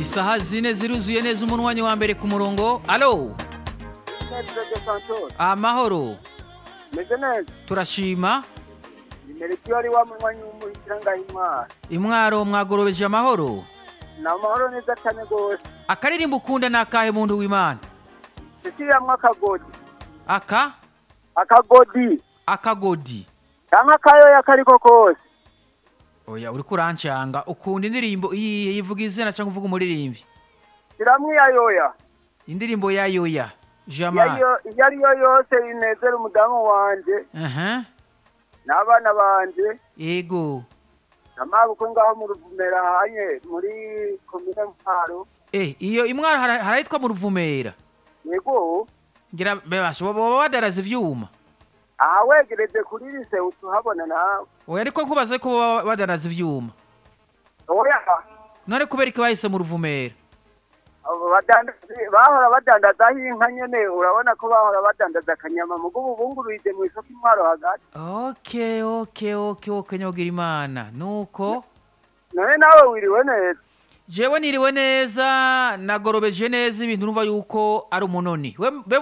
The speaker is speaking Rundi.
isaha zine ziruzuye neza umunwanyi wa mbere ku murongo alo Neza Santos. amahoro Meze neza. turashima Ni Melchior wa munywanyi w'umuhitira ngahimwa. imwaro mwagorobeje amahoro Na amahoro neza cyane gose. akaririmbo ukunda ni akahe muntu w'imana Sisiyamwe akagodi. aka Akagodi. akagodi Cyangwa akayoya kariko kose. oya uriko urancanga ukunda indirimbo iyihe ivuga izina cyangwa uvuga umuririmbyi Siramwe yayoya. indirimbo ya yoya jamani Iyo iyo ari yo yose inezera umudamu wanje aha n'abana banje. yego Namabuko ngaho mu ruvumera hanye muri komine Mparo. eh iyo imwaro hara- harahitwa mu ruvumera Yego. ngira bebasha baba badaraza ivyuma Aha wegereje kuri lise utuhabona nawe. oya ariko nkubaze ko baba badaraza ivyuma Oya. none kubera iki bahise mu ruvumera Abo badandaza- bahora badandazaho inka nyene urabona ko bahora badandaza akanyama mugo ubu bungururije mu isoko intwaro hagati okay okay okay okay nyogira imana nuko none nawe wiriwe neza jewe niriwe neza nagorobeje neza ibintu numva yuko ari umunoni we be